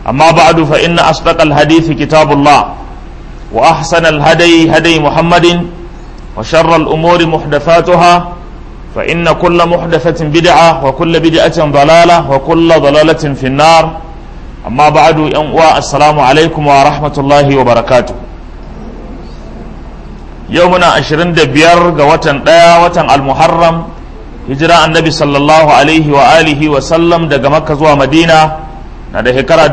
أما بعد فإن أصدق الحديث كتاب الله وأحسن الهدي هدي محمد وشر الأمور محدثاتها فإن كل محدثة بدعة وكل بدعة ضلالة وكل ضلالة في النار أما بعد السلام عليكم ورحمة الله وبركاته يومنا عشرين دبير وطن وطن المحرم hijira annabi sallallahu alaihi wa alihi wa sallam daga makka zuwa madina na da shekara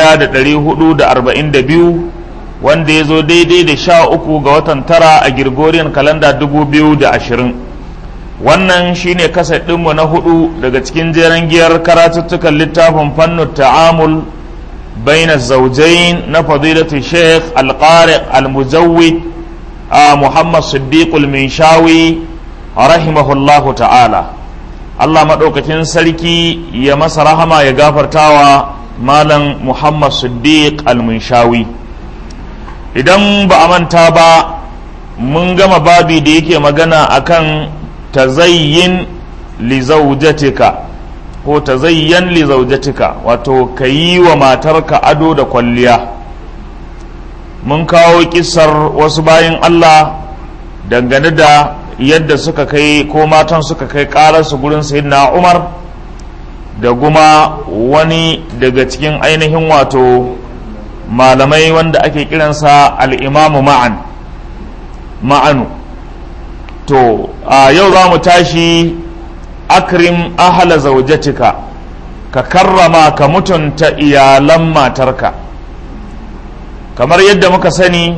1442 wanda ya zo daidai da sha uku ga watan tara a girgoriyan kalanda 2020 wannan shine kasa ɗinmu na hudu daga cikin jeren giyar karatuttukan littafin fannin ta'amul baina zaujain na fadilatu sheikh alƙari al-mujawwid a muhammad siddiqul minshawi rahimahullahu ta'ala Allah maɗaukakin sarki ya masa rahama ya gafartawa malam Muhammad Siddiq al-Munshawi idan ba a manta ba mun gama babi da yake magana akan tazayyin li zawjatika ko tazayyan li zawjatika wato ka yi wa matarka ado da kwalliya mun kawo kisar wasu bayan Allah dangane da yadda suka kai ko matan suka kai ƙararsu gurin sayyidina umar da kuma wani daga cikin ainihin wato malamai wanda ake kiransa al'imamu ma'an ma'anu to a yau za mu tashi akrim ahala zaujatika ka karrama ka mutunta iyalan matarka kamar yadda muka sani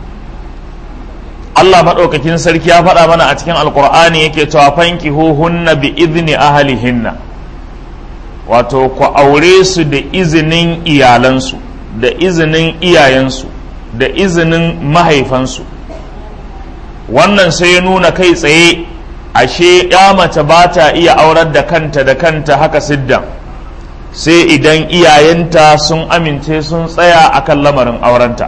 Allah maɗaukakin sarki ya faɗa mana a cikin alkur'ani yake cewa fanki hunna bi izni ahalihinna wato ku aure su da izinin iyalansu da izinin iyayensu da izinin mahaifansu wannan sai ya nuna kai tsaye ashe ya mace ba ta iya aurar da kanta da kanta haka siddan sai idan iyayenta sun amince sun tsaya akan lamarin aurenta.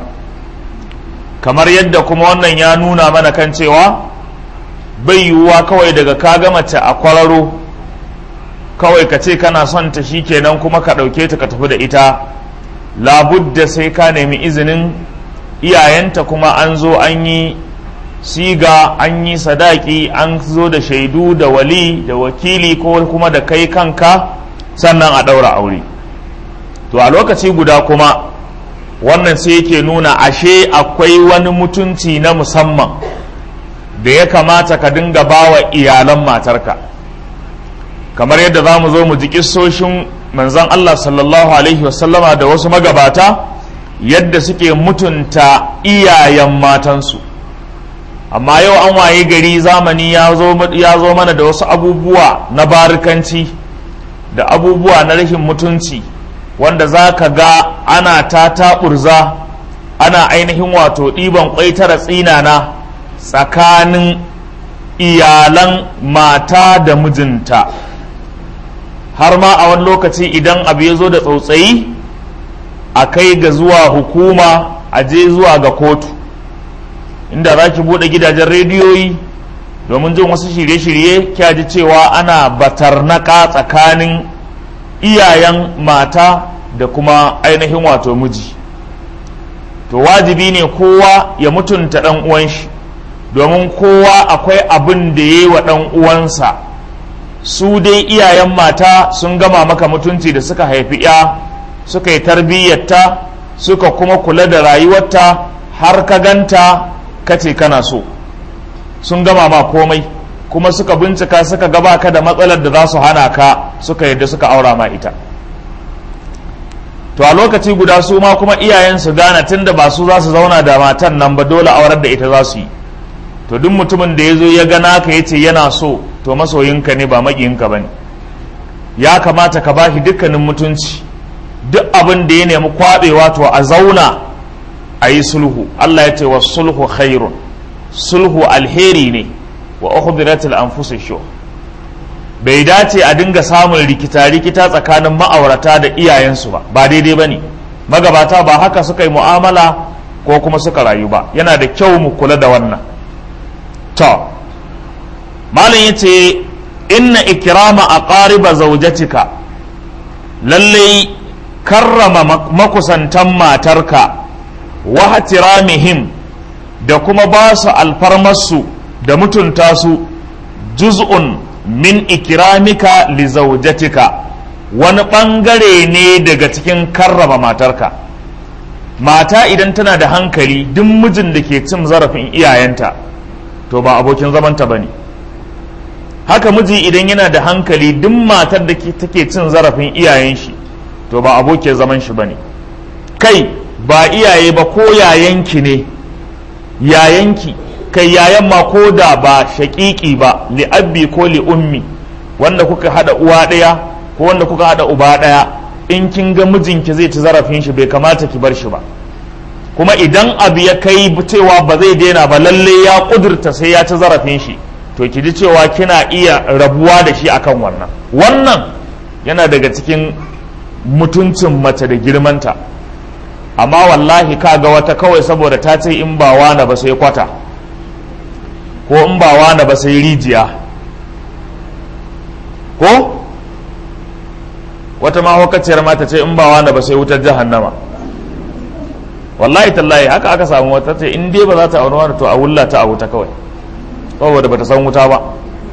kamar yadda kuma wannan ya nuna mana kan cewa bai yiwuwa kawai daga ka ga mace a kwararo kawai ka ce kana son ta kenan kuma ka ɗauke ta ka tafi da ita labudda sai ka nemi izinin iyayenta kuma an zo an yi siga an yi sadaki an zo da shaidu da wali da wakili ko kuma da kai kanka sannan a ɗaura aure to a lokaci guda kuma wannan sai yake nuna ashe akwai wani mutunci na musamman da ya kamata ka dinga bawa iyalan matarka kamar yadda za mu zo mu ji kissoshin manzan Allah sallallahu alaihi wasallama da wasu magabata yadda suke mutunta iyayen matansu amma yau an waye gari zamani ya zo mana da wasu abubuwa na barikanci da abubuwa na rashin mutunci wanda za ka ga ana ta taɓurza ana ainihin wato ɗiban ƙwaitara tsinana tsakanin iyalan mata da mijinta har ma a wani lokaci idan abu ya zo da tsautsayi a kai ga zuwa hukuma a je zuwa ga kotu inda za ki buɗe gidajen rediyoyi domin jin wasu shirye-shirye kya ji cewa ana batarnaka tsakanin iyayen mata da kuma ainihin wato miji to wajibi ne kowa ya mutunta ɗan uwan shi domin kowa akwai abin da ya yi wa ɗan uwansa su dai iyayen mata sun gama maka mutunci da suka haifi ya suka yi tarbiyyarta suka kuma kula da rayuwarta har ka ganta kace kana so sun gama ma komai kuma suka bincika suka gaba ka da matsalar da za su hana ka suka yadda suka aura ma ita to a lokaci guda su ma kuma iyayen su gane tunda ba su za su zauna da matan nan ba dole aurar da ita za su yi to duk mutumin da ya zo ya gana ka ya ce yana so to masoyinka ne ba maƙiyinka ba ne ya kamata ka bashi dukkanin mutunci duk abin da ya nemi kwaɓewa to a zauna a yi sulhu Allah ya ce wa sulhu khairun sulhu alheri ne wa ukhbiratil anfusish shuh bai dace a dinga samun rikita-rikita tsakanin ma'aurata da iyayensu ba ba daidai ba ne magabata ba haka suka yi mu'amala ko kuma suka rayu ba yana da kyau mu kula da wannan to malam ya ce inna ikirama a ƙariba zaujatika lallai karrama makusantan matarka wa hatiramihim da kuma ba su alfarmarsu da mutunta su juz'un min ikramika li zawjatika wani ɓangare ne daga cikin karrama matarka mata idan tana da hankali duk mijin da ke cin zarafin iyayenta to ba abokin zamanta ba ne haka miji idan yana da hankali duk matar da take cin zarafin iyayen shi to ba abokin zaman shi ba ne kai ba iyaye ba ko yayanki ne yayanki kai yayan ma ko da ba shaƙiƙi ba li'abbi ko li'ummi wanda kuka hada uwa ɗaya ko wanda kuka hada uba ɗaya in kin ga mijinki zai ci zarafin shi bai kamata ki bar shi ba kuma idan abu ya kai cewa ba zai daina ba lalle ya kudurta sai ya ci zarafin shi to ki ji cewa kina iya rabuwa da shi akan wannan wannan yana daga cikin mutuncin mace da girmanta amma wallahi ka ga wata kawai saboda ta ce in ba wana ba sai kwata ko in ba wana ba sai rijiya ko wata mahaukaciyar mata ce in ba wana ba sai wutar jahannama wallahi tallahi haka aka samu wata ce in dai ba za ta auri wani to a wulla ta a wuta kawai saboda bata san wuta ba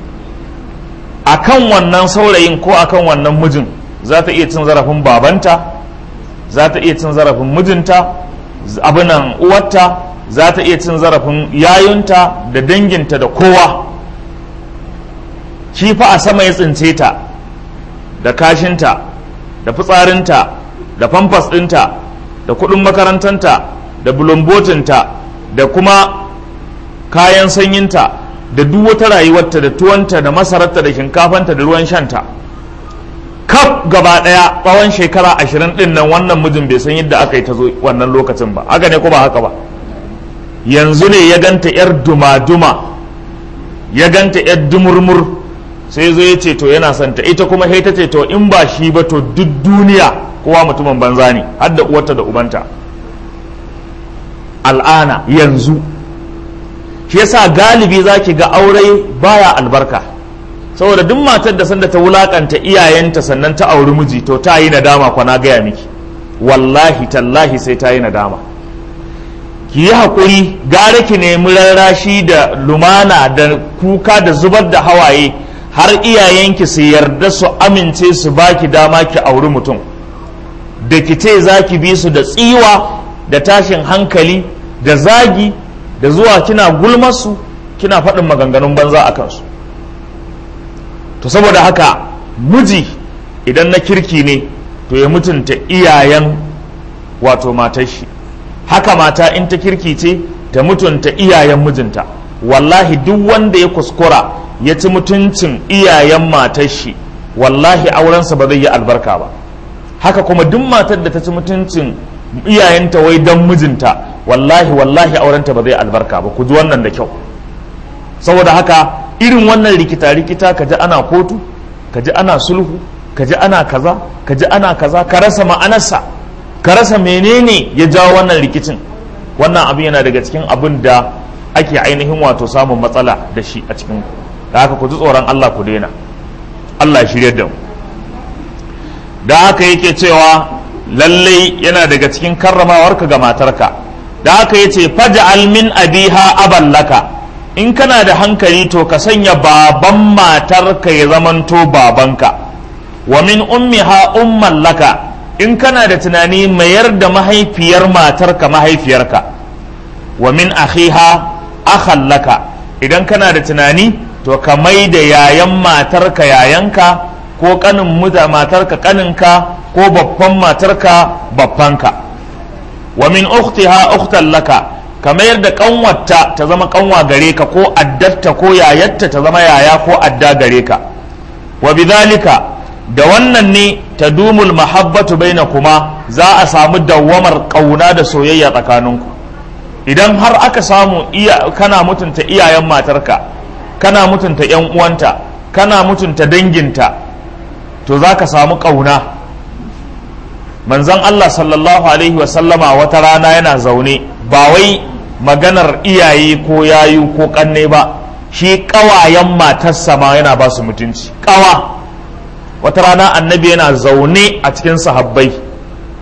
akan wannan saurayin ko akan wannan mijin za ta iya cin zarafin babanta za ta iya cin zarafin mijinta abinan uwarta za ta iya cin zarafin yayunta da danginta da kowa shi fa a sama ya tsince ta da kashinta da fitsarinta da famfas ɗinta da kuɗin makarantanta da bulumbotinta da kuma kayan sanyinta da duk wata rayuwarta da tuwanta da masararta da shinkafanta da ruwan shanta kaf gaba daya tsawon shekara ashirin din nan wannan mijin bai san yadda aka yi ta zo wannan lokacin ba haka ne ko ba haka ba yanzu ne ya ganta yar duma-duma ya ganta yar dumurmur sai zo ya ce to yana son ta ita kuma ta ce to in ba shi ba to duk duniya kowa mutumin banza ne har da uwarta da ubanta al'ana yanzu shi yasa galibi za ki ga aure baya albarka saboda duk matar da sanda ta wulakanta iyayenta sannan ta auri miji to ta yi nadama kwana gaya miki wallahi tallahi sai ta yi nadama ki yi haƙuri gara ki nemi rarrashi da lumana da kuka da zubar da hawaye har iyayenki su yarda su amince su baki dama ki auri mutum da ki ce za ki bi su da tsiwa da tashin hankali da zagi da zuwa kina gulmarsu kina faɗin maganganun banza a kansu to saboda haka miji idan na kirki ne to ya mutunta iyayen wato matar shi haka mata in ta kirki ce ta mutunta iyayen mijinta wallahi duk wanda ya kuskura ya ci mutuncin iyayen matar shi wallahi aurensa ba zai yi albarka ba haka kuma duk matar da ta ci mutuncin iyayenta wai dan mijinta wallahi wallahi aurenta ba zai albarka ba ku ji wannan da kyau saboda haka irin wannan rikita-rikita ka ji ana kotu ka ji ana sulhu ka ji ana kaza ka ji ana kaza ka rasa ma'anarsa ka rasa menene ya jawo wannan rikicin wannan abin yana daga cikin abin da ake ainihin wato samun matsala da shi a cikin da haka ku ji tsoron Allah ku daina Allah ya shirya da mu da haka yake cewa lallai yana daga cikin karramawarka ga matarka da haka yace faj'al min abiha aballaka in kana da hankali to ka sanya baban matarka ya zamanto babanka wa min ummiha umman laka in kana da tunani mayar da mahaifiyar matarka mahaifiyarka wa min akhiha akhan laka idan kana da tunani to ka mai da yayan matarka yayanka ko kanin muta matarka kaninka ko babban matarka babbanka wa min ukhtiha ukhtan laka ka mayar da kanwarta ta zama kanwa gare ka ko addatta ko yayatta ta zama yaya ko adda gare ka wa bidhalika da wannan ne ta dumul mahabbatu baina kuma za a samu dawwamar kauna da soyayya tsakaninku idan har aka samu iya kana mutunta iyayen matarka kana mutunta yan uwanta kana mutunta danginta to za ka samu kauna manzon Allah sallallahu alaihi wasallama wata rana yana zaune ba wai maganar iyaye ko yayu ko kanne ba shi kawayen matarsa ma yana ba su mutunci kawa wata rana annabi yana zaune a cikin sahabbai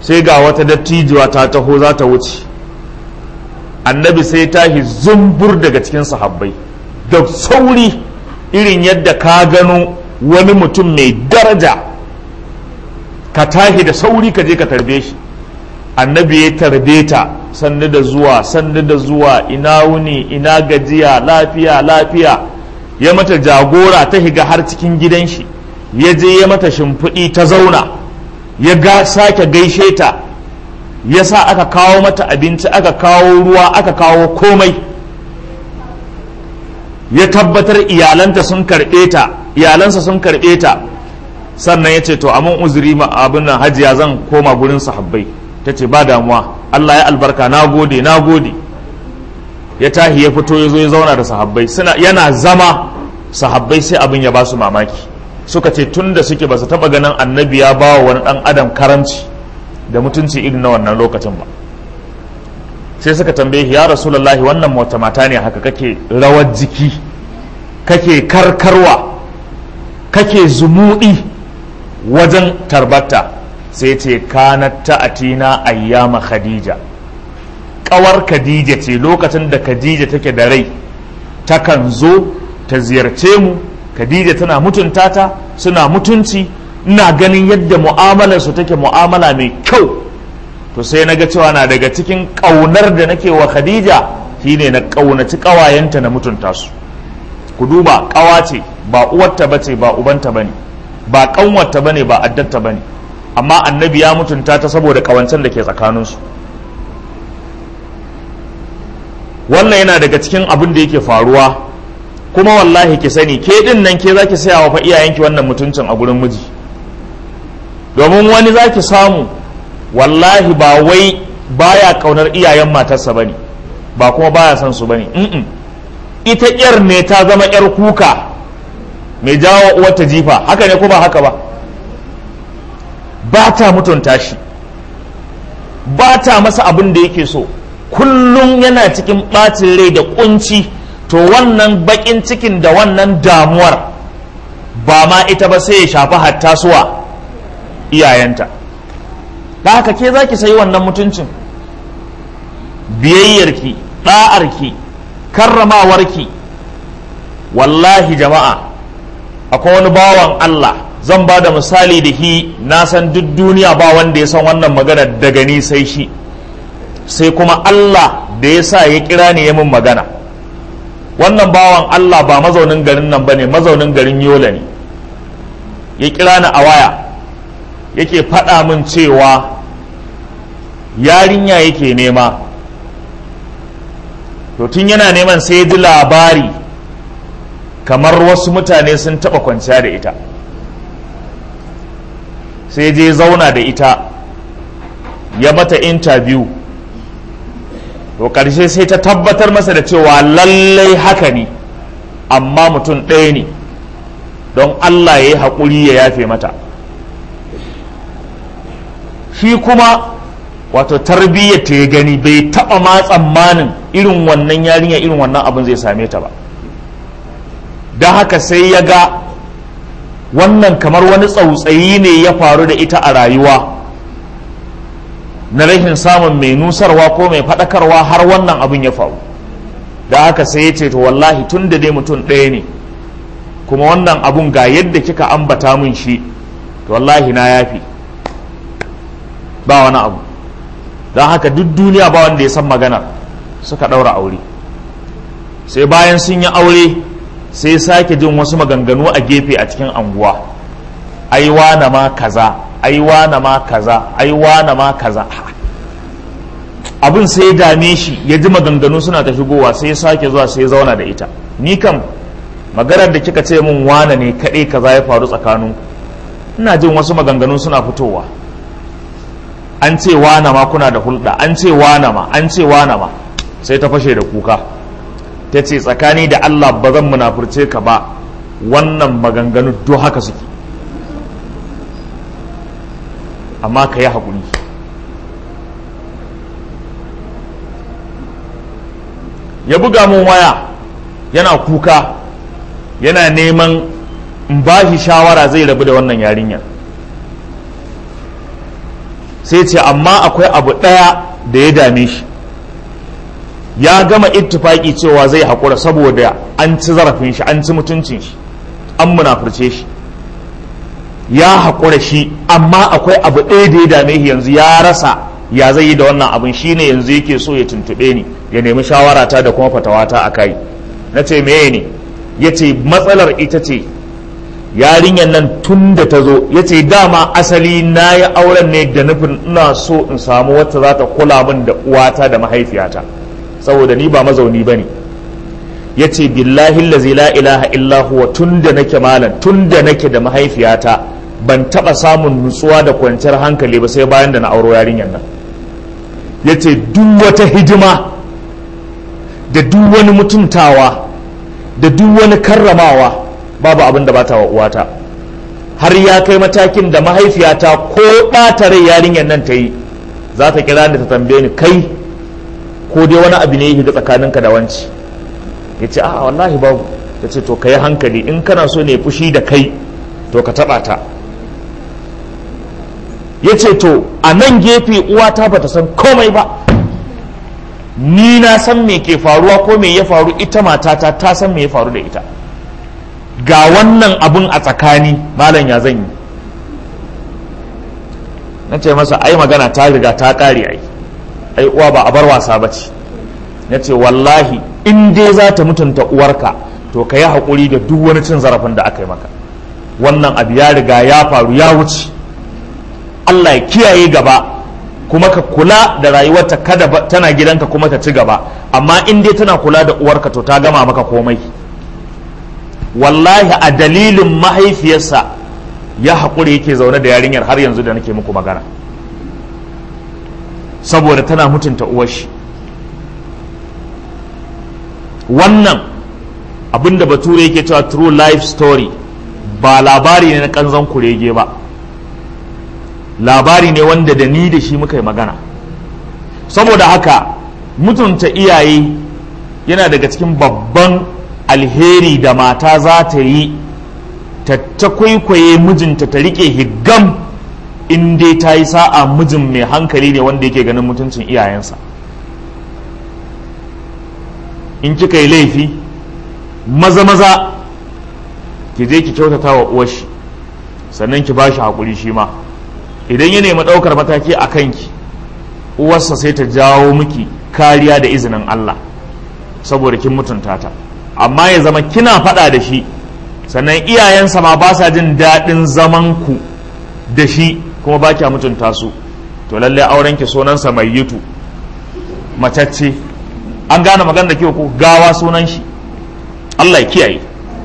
sai ga wata dattijuwa ta taho za ta wuce annabi sai tashi zumbur daga cikin sahabbai da sauri irin yadda ka gano wani mutum mai daraja ka tashi da sauri ka je ka tarbe shi annabi ya tarbe ta sannu da zuwa sannu da zuwa ina wuni ina gajiya lafiya lafiya ya mata jagora ta higa har cikin gidan shi ya je ya mata shimfiɗi ta zauna ya ga sake gaishe ta ya sa aka kawo mata abinci aka kawo ruwa aka kawo komai ya tabbatar iyalanta sun karɓe ta iyalansa sun karɓe ta sannan ya ce to amin uzuri ma abin nan hajiya zan koma gurin sahabbai ta ce ba damuwa Allah ya albarka na gode na gode ya tahi ya fito ya zo ya zauna da sahabbai suna yana zama sahabbai sai abin ya ba su mamaki suka ce tun da suke ba su taɓa ganin annabi ya ba wa wani ɗan adam karamci da mutunci irin na wannan lokacin ba sai suka tambaye ya rasulullahi wannan wata mata ne haka kake rawar jiki kake karkarwa kake zumuɗi wajen tarbata sai ce kanat ta'atina ayyama khadija ƙawar khadija ce lokacin da khadija take da rai takan zo ta ziyarce mu khadija tana mutunta ta suna mutunci ina ganin yadda mu'amalarsu take mu'amala mai kyau to sai na ga cewa na daga cikin ƙaunar da nake wa khadija shine na ƙaunaci ƙawayenta na mutunta su ku duba ƙawa ce ba uwarta bace ba ubanta bane ba ƙanwarta bane ba addatta bane amma annabi ya mutunta ta saboda ƙawancen da ke tsakaninsu wannan yana daga cikin abin da yake faruwa kuma wallahi ki sani ke din nan ke zaki saya wa fa iyayenki wannan mutuncin a gurin miji domin wani zaki samu wallahi ba wai baya kaunar iyayen matarsa bane ba kuma baya son su bane mm ita yar ne ta zama yar kuka mai jawo uwarta jifa haka ne ko ba haka ba ba ta mutunta shi ba ta masa abin da yake so kullum yana cikin ɓacin rai da kunci to wannan bakin cikin da wannan damuwar ba ma ita ba sai ya shafi hatta suwa iyayenta da haka ke za ki sayi wannan mutuncin biyayyarki ɗa'arki karramawarki wallahi jama'a akwai wani bawan Allah zan ba da misali da shi na san duk duniya ba wanda ya san wannan magana daga ni sai shi sai kuma Allah da ya sa ya kira ni ya min magana wannan bawan Allah ba mazaunin garin nan ba ne mazaunin garin yola ne ya kira ni a waya yake faɗa min cewa yarinya yake nema to tun yana neman sai ya ji labari kamar wasu mutane sun taɓa kwanciya da ita sai je zauna da ita ya mata interview to ƙarshe sai ta tabbatar masa da cewa lallai haka ne amma mutum ɗaya ne don Allah ya yi haƙuri ya yafe mata shi kuma wato tarbiyyar ta ya gani bai taɓa ma tsammanin irin wannan yarinya irin wannan abin zai same ta ba don haka sai ya ga wannan kamar wani tsautsayi ne ya faru da ita a rayuwa na rashin samun mai nusarwa ko mai faɗakarwa har wannan abin ya faru da haka sai ya ce to wallahi tun da dai mutum ɗaya ne kuma wannan abun ga yadda kika ambata min shi to wallahi na yafi ba wani abu don haka duk duniya ba wanda ya san magana suka ɗaura aure sai bayan sun yi aure sai sake jin wasu maganganu a gefe a cikin anguwa ai wane ma kaza ai wane ma kaza ai wane ma kaza abin sai ya dame shi ya ji maganganu suna ta shigowa sai ya sake zuwa sai ya zauna da ita ni kam maganar da kika ce min wane ne kaɗai kaza ya faru tsakanin ina jin wasu maganganu suna fitowa an ce wane ma kuna da hulɗa an ce wane ma an ce wane ma sai ta fashe da kuka ta ce tsakani da Allah ba zan munafurce ka ba wannan maganganu duk haka suke amma ka yi haƙuri ya buga mun waya yana kuka yana neman in ba shi shawara zai rabu da wannan yarinyar sai ce amma akwai abu ɗaya da ya dame shi ya gama ittifaki cewa zai haƙura saboda an ci zarafin shi an ci mutuncin shi an munafurce shi ya haƙura shi amma akwai abu ɗaya da ya dame shi yanzu ya rasa ya zai yi da wannan abin shine yanzu yake so ya tuntuɓe ni ya nemi shawarata da kuma fatawata a kai na ce meye ne ya ce matsalar ita ce yarinyar nan tun da ta zo ya ce dama asali na yi auren ne da nufin ina so in samu wacce za ta kula min da uwata da mahaifiyata saboda ni ba mazauni ba ne ya ce billahi lazi la ilaha illa huwa tun da nake malam tun da nake da mahaifiyata ban taɓa samun nutsuwa da kwanciyar hankali ba sai bayan da na auro yarinyar nan ya ce duk wata hidima da duk wani mutuntawa da duk wani karramawa babu abin da bata wa uwata har ya kai matakin da mahaifiyata ko ɓata rai yarinyar nan ta yi za ta kira ni ta tambaye ni kai ko dai wani abu ne ya shiga tsakaninka da wanci ya ce a wallahi babu ta ce to ka yi hankali in kana so ne fushi da kai to ka taɓa ta ya ce to a nan gefe uwata ba ta san komai ba ni na san me ke faruwa ko me ya faru ita matata ta san me ya faru da ita ga wannan abun a tsakani malam ya zan yi na ce masa ai magana ta riga ta kare ai ai uwa ba a bar wasa ba ce na ce wallahi in dai za ta mutunta uwarka to ka yi haƙuri da duk wani cin zarafin da aka yi maka wannan abu ya riga ya faru ya wuce Allah ya kiyaye gaba kuma ka kula da rayuwarta kada tana gidanka kuma ta ci gaba amma in dai tana kula da uwarka to ta gama maka komai wallahi a dalilin mahaifiyarsa ya haƙuri yake zaune da yarinyar har yanzu da nake muku magana saboda tana mutunta uwar shi wannan abinda bature yake cewa true life story ba labari ne na kanzon kurege ba labari ne wanda da ni da shi muka yi magana saboda haka mutunta iyaye yana daga cikin babban alheri da mata za ta yi ta kwaikwaye mijinta ta rike higgam in dai ta yi sa'a mijin mai hankali ne wanda yake ganin mutuncin iyayensa in kika yi laifi maza maza ki je ki kyautata wa uwashi sannan ki ba shi haƙuri shi ma idan ya nemi ɗaukar mataki a kanki uwarsa sai ta jawo miki kariya da izinin Allah saboda kin mutunta ta amma ya zama kina faɗa da shi sannan iyayensa ma ba sa jin daɗin zaman ku da shi kuma ba kya mutunta su to lalle auren ki sunansa mai yitu macacce an gane magana da ku gawa sunan shi Allah ya kiyaye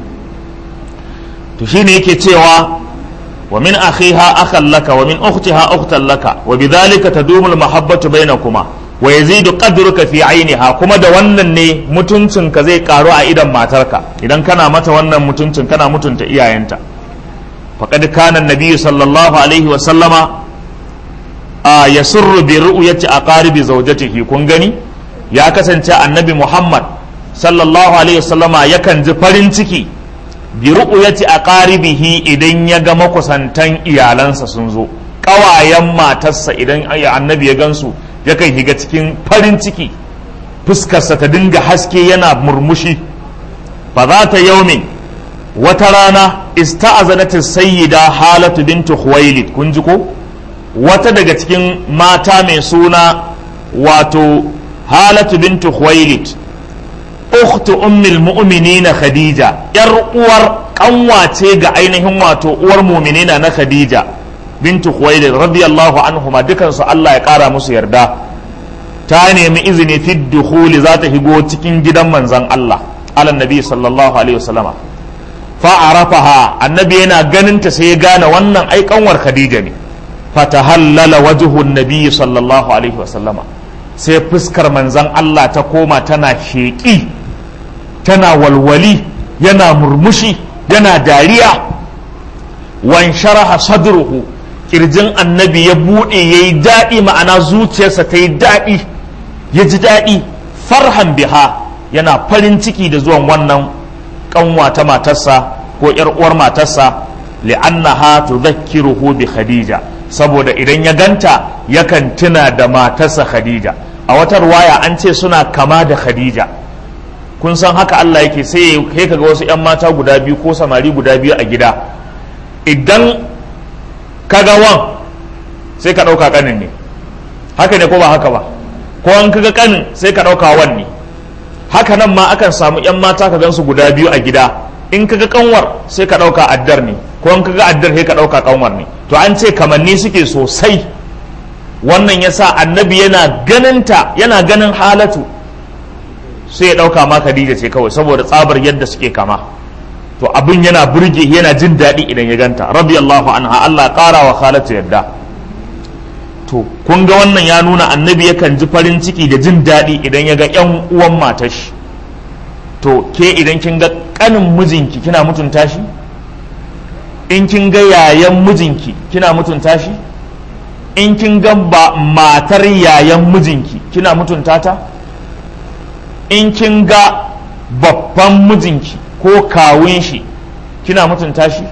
to shine yake cewa ومن أخيها أخا لك ومن أختها أختا لك وبذلك تدوم المحبة بينكما ويزيد قدرك في عينها كما da wannan ne mutuncinka zai karu a idan matarka idan kana mata wannan mutuncin kana mutunta iyayenta faqad kana an-nabiy sallallahu alaihi wa sallama a yasurru bi ru'yati aqaribi zawjatihi kun gani ya kasance annabi Muhammad sallallahu alaihi wa sallama yakan ji farin ciki bi ru'yati aqaribihi idan ya ga makusantan iyalansa sun zo ƙawayen matarsa idan annabi ya gansu yakan higa cikin farin ciki fuskarsa ta dinga haske yana murmushi fa za ta yaumin wata rana ista'azanat sayyida halatu bintu khuwailid kun ji ko wata daga cikin mata mai suna wato halatu bintu khuwailid ukhtu ummil mu'minina khadija yar uwar kanwace ga ainihin wato uwar mu'minina na khadija bintu khuwailid radiyallahu anhuma dukan su Allah ya kara musu yarda ta nemi izini fi dukhuli za ta higo cikin gidan manzon Allah ala nabi sallallahu alaihi wasallama fa arafaha annabi yana ganin ta sai ya gane wannan ai kanwar khadija ne fatahallala wajhu nabi sallallahu alaihi wasallama sai fuskar manzon Allah ta koma tana sheƙi tana walwali yana murmushi yana dariya wan sharaha sadruhu kirjin annabi ya buɗe ya yi daɗi ma'ana zuciyarsa ta yi daɗi ya ji daɗi farhan biha yana farin ciki da zuwan wannan kanwa ta matarsa ko ‘yar uwar matarsa li'annaha tudhakkiruhu bi khadija saboda idan ya ganta yakan tuna da matarsa khadija a wata ruwaya an ce suna kama da khadija kun san haka Allah yake sai ya kaga wasu 'yan mata guda biyu ko samari guda biyu a gida idan kaga wan sai ka ɗauka ƙanin ne haka ne ko ba haka ba ko an kaga ƙanin sai ka ɗauka wan ne haka nan ma akan samu 'yan mata ka gansu guda biyu a gida in kaga kanwar sai ka ɗauka addar ne ko in kaga addar sai ka ɗauka kanwar ne to an ce kamanni suke sosai wannan yasa annabi yana ganinta yana ganin halatu sai ya ɗauka ma Khadija ce kawai saboda tsabar yadda suke kama to abin yana burge yana jin daɗi idan ya ganta radiyallahu anha Allah ƙara wa khalatu yadda to kun ga wannan ya nuna annabi yakan ji farin ciki da jin daɗi idan ya ga ƴan uwan matar shi to ke idan kin ga ƙanin mijinki kina mutunta shi in kin ga yayan mijinki kina mutunta shi in kin ga ba matar yayan mijinki kina mutunta ta in kin ga babban mijinki ko kawun shi kina mutunta shi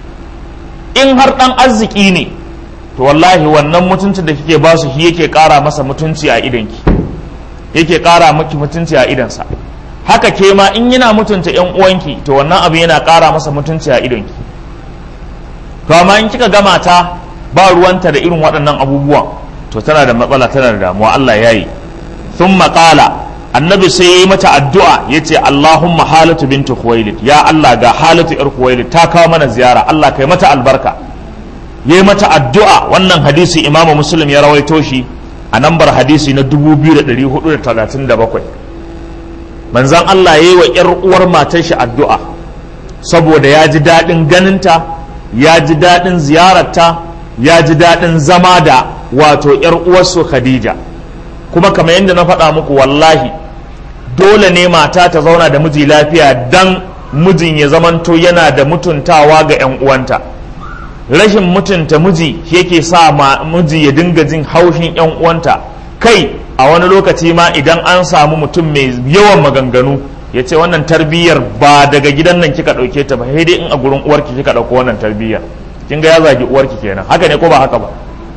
in har dan arziki ne to wallahi wannan mutuncin da kike ba su shi yake kara masa mutunci a idanki yake kara miki mutunci a idansa haka ke ma in yana mutunta yan uwanki to wannan abu yana kara masa mutunci a idonki to amma in kika gama ta ba ruwanta da irin waɗannan abubuwan to tana da matsala tana da damuwa Allah ya yi sun maƙala annabi sai ya yi mata addu'a ya ce Allahumma halatu bintu Khuwailid ya Allah ga halatu ‘yar Khuwailid ta kawo mana ziyara Allah kai mata albarka ya yi mata addu'a wannan hadisi imamu muslim ya rawaito shi a nambar hadisi na 2437 manzan Allah ya yi wa ‘yar uwar matar shi addu'a saboda ya ji daɗin ganinta ya ji daɗin ziyararta ya ji daɗin zama da wato ‘yar uwarsu Khadija kuma kamar yadda na faɗa muku wallahi dole ne mata ta zauna da miji lafiya dan mijin ya zamanto yana da mutuntawa ga 'yan uwanta rashin mutunta miji yake sa ma miji ya dinga jin haushin 'yan uwanta kai a wani lokaci ma idan an samu mutum mai yawan maganganu ya ce wannan tarbiyyar ba daga gidan nan kika ɗauke ta ba sai dai in a gurin uwarki kika ɗauko wannan tarbiyyar kin ga ya zagi uwarki kenan haka ne ko ba haka ba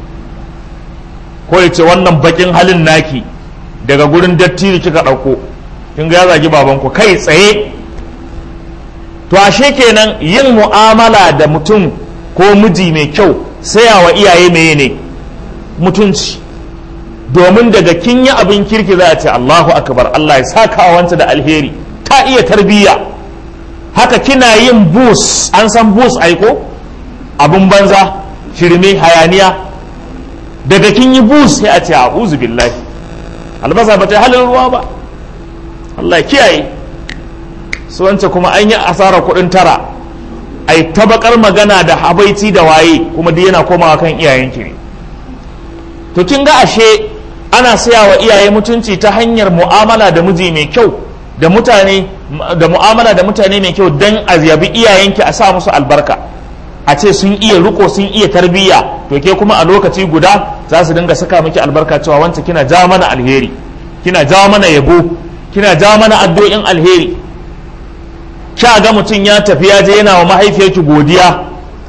ko ya ce wannan bakin halin naki daga gurin dattijo kika ɗauko kin ga ya zagi babanku kai tsaye to ashe kenan yin mu'amala da mutum ko miji mai kyau sayawa iyaye meye ne mutunci domin daga kin yi abin kirki za a ce Allahu akbar Allah ya saka wanta da alheri ta iya tarbiyya haka kina yin bus an san bus aiko abun banza shirme hayaniya daga kin yi bus sai a ce a'udhu billahi albasa ba ta halin ruwa ba Allah ya kiyaye su wance kuma an yi asarar kuɗin tara ai tabakar magana da habaici da waye kuma duk yana komawa kan iyayenki ne to kin ga ashe ana saya wa iyaye mutunci ta hanyar mu'amala da miji mai kyau da mutane da mu'amala da mutane mai kyau dan a yabi iyayenki a sa musu albarka a ce sun iya riko sun iya tarbiyya to ke kuma a lokaci guda za su dinga saka miki albarka cewa wancan kina ja mana alheri kina ja mana yabo kina ja mana addu'o'in alheri kya ga mutum ya tafi ya je yana wa mahaifiyarki godiya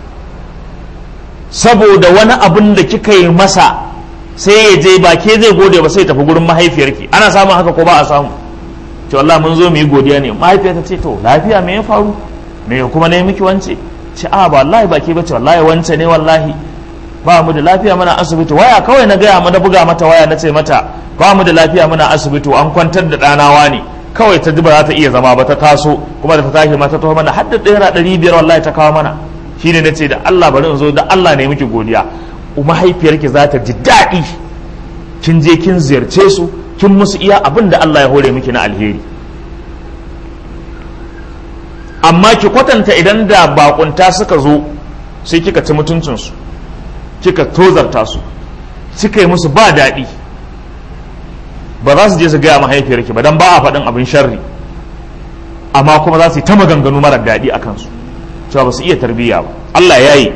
saboda wani abin da kika yi masa sai ya je ba ke zai gode ba sai tafi gurin mahaifiyarki ana samun haka ko ba a samu to Allah mun zo mu yi godiya ne mahaifiyar ta ce to lafiya me ya faru me kuma ne miki wance ce a ba wallahi ba ke bace wallahi wance ne wallahi ba mu da lafiya muna asibiti waya kawai na gaya mana buga mata waya na ce mata ba mu da lafiya muna asibiti an kwantar da ɗanawa ne kawai ta ji ba za ta iya zama ba ta taso kuma da ta tashi ma ta taho mana har da ɗaya ɗari biyar wallahi ta kawo mana shine na ce da Allah bari in zo da Allah ne miki godiya mahaifiyarki za ta ji daɗi kin je kin ziyarce su kin musu iya abin da Allah ya hore miki na alheri amma ki kwatanta idan da bakunta suka zo sai kika ci mutuncinsu kika tozarta su kika yi musu ba daɗi ba za su je su gaya mahaifiyarki ba don ba a faɗin abin sharri amma kuma za su yi ta maganganu mara daɗi a kansu cewa ba su iya tarbiyya ba Allah ya yi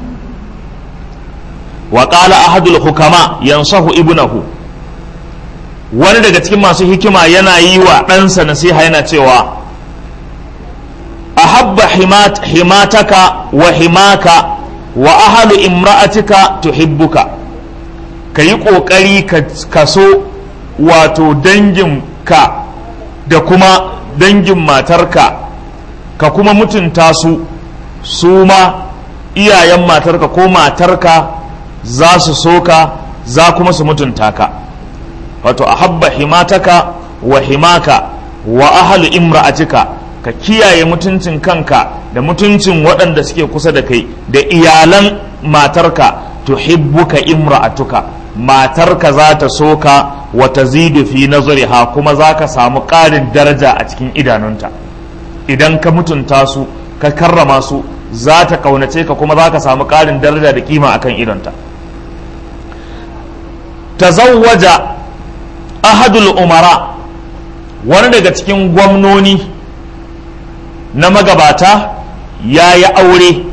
wa qala ahadul hukama yansahu ibnahu wani daga cikin masu hikima yana yi wa ɗansa nasiha yana cewa ahabba himataka wa himaka wa ahalu imra'atika tuhibbuka ka yi ƙoƙari ka so wato danginka da kuma dangin matarka ka kuma mutunta su su ma iyayen matarka ko matarka za su so ka za kuma su mutunta ka wato a habba himataka wa himaka wa ahalu imra'atika ka kiyaye mutuncin kanka da mutuncin waɗanda suke kusa da kai da iyalan matarka tuhibbuka imra'atuka matarka za ta so ka wa tazidu fi nazariha kuma za ka samu ƙarin daraja a cikin idanunta idan ka mutunta su ka karrama su za ta kaunace ka kuma za ka samu ƙarin daraja da kima akan idonta tazawwaja ahadul umara wani daga cikin gwamnoni na magabata ya yi aure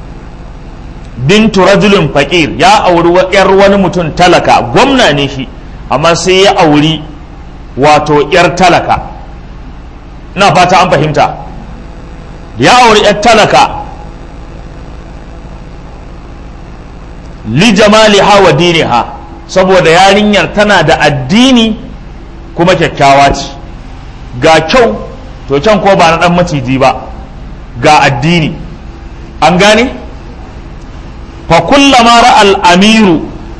bintu rajulun faƙir ya auri yar wani mutum talaka gwamna ne shi amma sai ya auri wato yar talaka na fata an fahimta ya auri yar talaka li jamaliha wa diniha saboda yarinyar tana da addini kuma kyakkyawa ce ga kyau to can ko ba na dan maciji ba ga addini an gane fa kullama ra'al amiru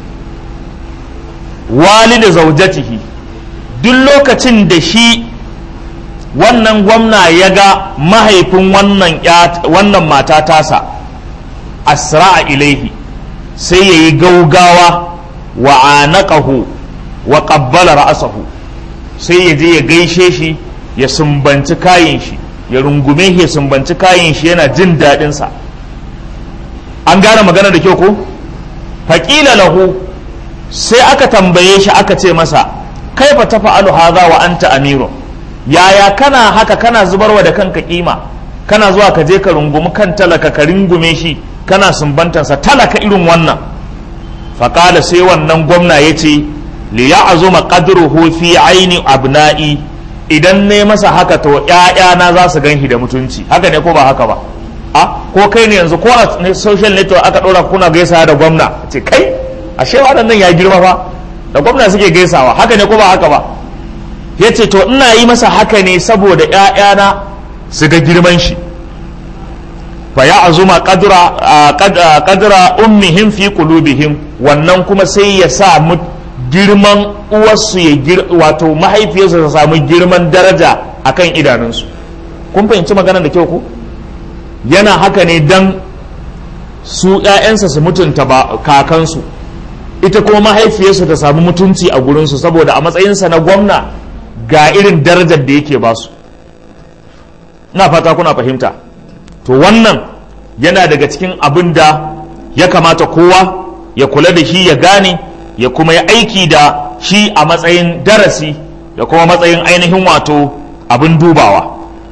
walida zaujatihi duk lokacin da shi wannan gwamna ya ga mahaifin wannan wannan mata tasa asra'a ilaihi sai ya yi gaugawa wa anaqahu wa qabbala ra'sahu sai ya je ya gaishe shi ya sumbanci kayan shi ya rungume shi ya sumbanci kayan shi yana jin daɗin sa an gane magana da kyau ko faƙila lahu sai aka tambaye shi aka ce masa kaifa tafa'alu hadha wa anta amirun yaya kana haka kana zubarwa da kanka kima kana zuwa ka je ka rungumi kan talaka ka rungume shi kana sumbantansa talaka irin wannan faƙala sai wannan gwamna ya ce li ya'zuma qadruhu fi aini abna'i idan ne masa haka to ƴaƴana za su ganshi da mutunci haka ne ko ba haka ba a ko kai ne yanzu ko a social network aka ɗora kuna gaisawa da gwamna ce kai ashe waɗannan ya girma fa da gwamna suke gaisawa haka ne ko ba haka ba ya ce to ina yi masa haka ne saboda ƴaƴana su ga girman shi fa ya azuma qadra ummihim fi qulubihim wannan kuma sai ya sa girman uwarsu ya wato mahaifiyarsu ta samu girman daraja akan idanunsu kun fahimci magana da kyau ko yana haka ne dan su ‘ya'yansa su mutunta ba kakansu ita kuma mahaifiyarsu ta samu mutunci a gurinsu saboda a matsayinsa na gwamna ga irin darajar da yake basu na fata kuna fahimta to wannan yana daga cikin abin da ya kamata kowa ya kula da shi ya gane ya kuma ya aiki da shi a matsayin darasi da kuma matsayin ainihin wato abin dubawa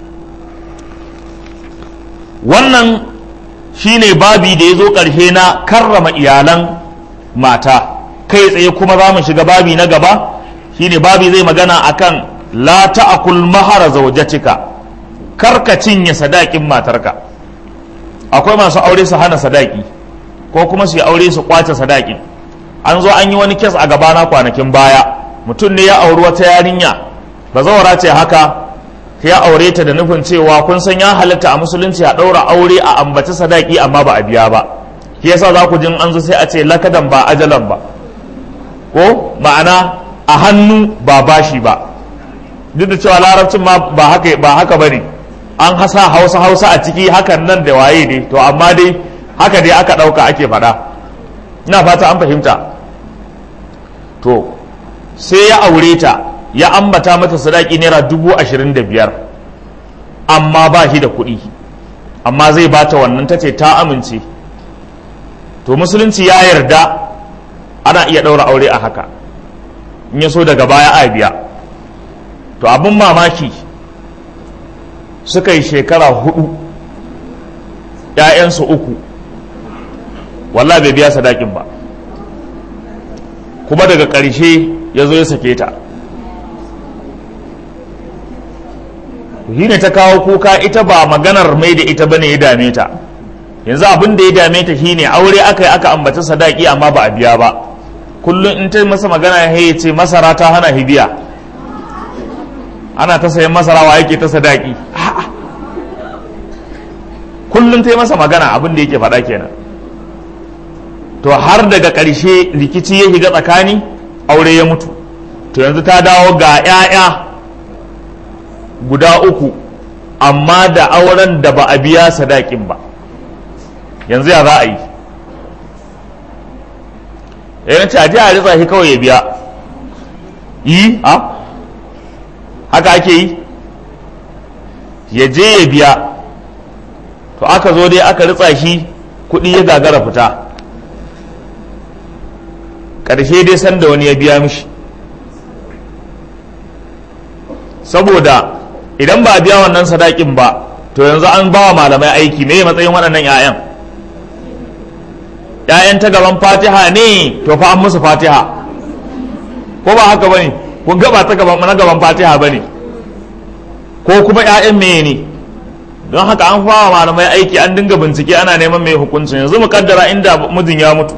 wannan shine babi da ya zo ƙarshe na karrama iyalan mata kai tsaye kuma za mu shiga babi na gaba shine babi zai magana akan la ta'kul mahara zawjatika karka cinye sadakin matarka akwai masu aure su hana sadaki ko kuma su yi aure su kwace sadakin an zo an yi wani kes a gabana kwanakin baya mutum ne ya auri wata yarinya ba zawara ce haka ya aure ta da nufin cewa kun san ya halatta a musulunci a ɗaura aure a ambaci sadaki amma ba a biya ba shi yasa za ku jin an zo sai a ce lakadan ba ajalan ba ko ma'ana a hannu ba bashi ba duk da cewa larabcin ma ba haka ba haka bane an hasa hausa hausa a ciki hakan nan da waye ne to amma dai haka dai aka ɗauka ake faɗa ina fata an fahimta to sai ya aure ta ya ambata mata sadaki naira dubu ashirin da biyar amma ba shi da kuɗi amma zai bata wannan ta ce ta amince to musulunci ya yarda ana iya ɗaura aure a haka in ya so daga baya a biya to abin mamaki suka yi shekara hudu ‘ya'yansu uku wallah bai biya sadakin ba kuma daga ƙarshe ya zo ya sake ta shi ne ta kawo kuka ita ba maganar mai da ita bane ya dame ta yanzu abin da ya dame ta shine aure aka yi aka ambata sadaki amma ba a biya ba kullum in ta masa magana ya ce masara ta hana hibiya ana ta sayan masara wa yake ta sadaki kullum ta yi masa magana abin da yake faɗa kenan to har daga ƙarshe rikici ya shiga tsakani aure ya mutu to yanzu ta dawo ga 'ya'ya guda uku amma da auren da ba a biya sadakin ba yanzu ya za a yi yana ce a ji a ritsa shi kawai ya biya yi a haka ake yi ya je ya biya to aka zo dai aka ritsa shi kuɗi ya gagara fita ƙarshe dai sanda wani ya biya mishi saboda idan ba a biya wannan sadakin ba to yanzu an ba wa malamai aiki me matsayin waɗannan 'ya'yan 'ya'yan ta gaban fatiha ne to fa an musu fatiha ko ba haka bane kun gaba ta gaban na gaban fatiha bane ko kuma 'ya'yan meye ne don haka an fara malamai aiki an dinga bincike ana neman mai hukuncin yanzu mu kaddara inda mijin ya mutu